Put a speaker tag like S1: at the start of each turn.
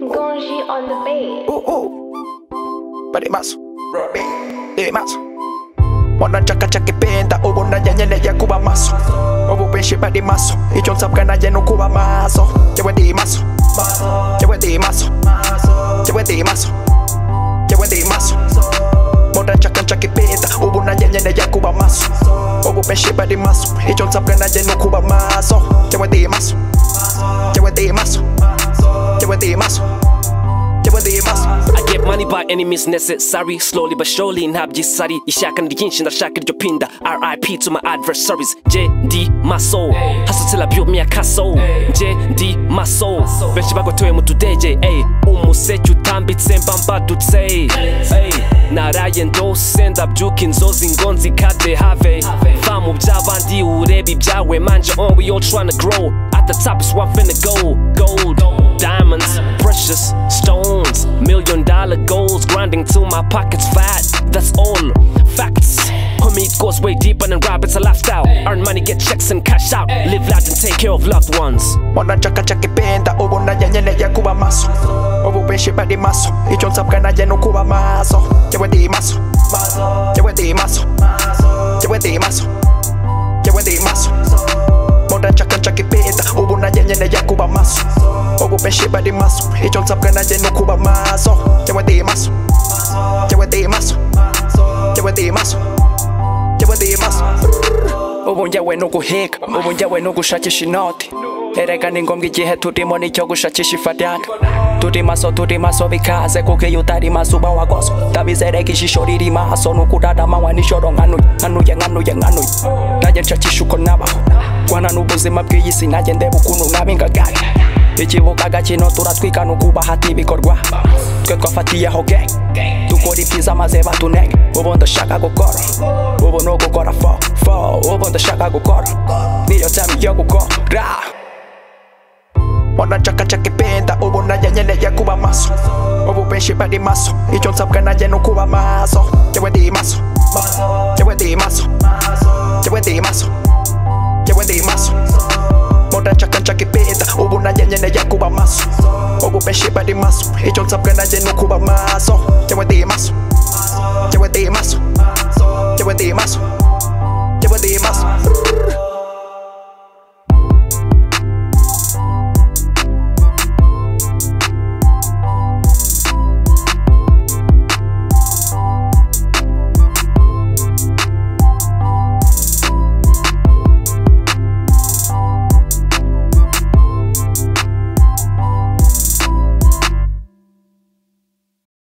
S1: Gonji on the beat.
S2: Uh, uh. Palimazo. Robbie. Limazo. Ona chaka chaka penda ubona nyanyeneye kuba maso Obu benshi bari maso Icyo nsabwa nanjye ni ukuba maso Yewe ndi maso Yewe ndi maso Yewe ndi maso Yewe ndi maso Ona chaka chaka penda ubona nyanyeneye kuba maso Obu benshi bari maso Icyo nsabwa nanjye ni ukuba maso Yewe ndi maso Yewe ndi maso Yewe ndi maso Yewe ndi maso
S3: I get money by any means necessary Slowly but surely ntabyisari Ishaka ni ryinshi ndashaka iryo pinda RIP to my adversaries Jye ndi maso hasutse byumye akaso Jye ndi maso benshi bagotowe mu tudege ey umuseke utambitse mba mbadutse ey naraye ndose ndabyuka inzozi ngo nzikade have va mu by'abandi urebe ibyawe manje on we all tryna grow at the top is where I'm finna go gold diamonds, precious stones, million dollar goals, grinding till my pockets fat. That's all facts. Homie, it goes way deeper than rap, it's a lifestyle. Earn money, get checks and cash out. Live loud and take care of loved ones.
S2: Ona chaka chaka penda ubona nyanyeneye kuba maso Obu benshi bari maso Icyo nsabwa nanjye ni ukuba maso Yewe ndi maso Yewe ndi maso Yewe ndi maso Yewe ndi maso Ona chaka chaka penda ubona nyanyeneye kuba maso Obu benshi bari maso Icyo nsabwa nanjye ni ukuba maso Yewe ndi maso Yewe ndi maso Yewe ndi maso Yewe ndi maso
S4: ubu njyewe ni uguhiga ubu njyewe ni ugushakisha inoti erega ni ngombwa igihe turimo nicyo gushakisha ifaranga turi maso turi maso bikaze kuko iyo utari maso uba wagoswe ndabizereka ijisho riri maso ni ukurara amanywa nijoro nkanuye nkanuye nkanuye nkanuye nanjye nshakisha uko nabaho rwana n'ubuzima bw'iyi si nanjye ndeba ukuntu naba ingagari ikibuga gakino turatwikana ukubahata ibikorwa twe twafatiyeho gang dukora ibyiza maze batunenge ubu ndashaka gukora ubu ni ugukora fo fo ubu ndashaka gukora niyo time yo gukora
S2: Ona chaka chaka penda ubona nyanyeneye kuba maso Obu benshi bari maso Icyo nsabwa nanjye ni ukuba maso Yewe ndi maso Yewe ndi maso Yewe ndi maso Yewe ndi maso Ona chaka chaka penda ubona nyanyeneye kuba maso Obu benshi bari maso Icyo nsabwa nanjye ni ukuba maso Yewe ndi maso Yewe ndi maso Yewe ndi maso Yewe ndi maso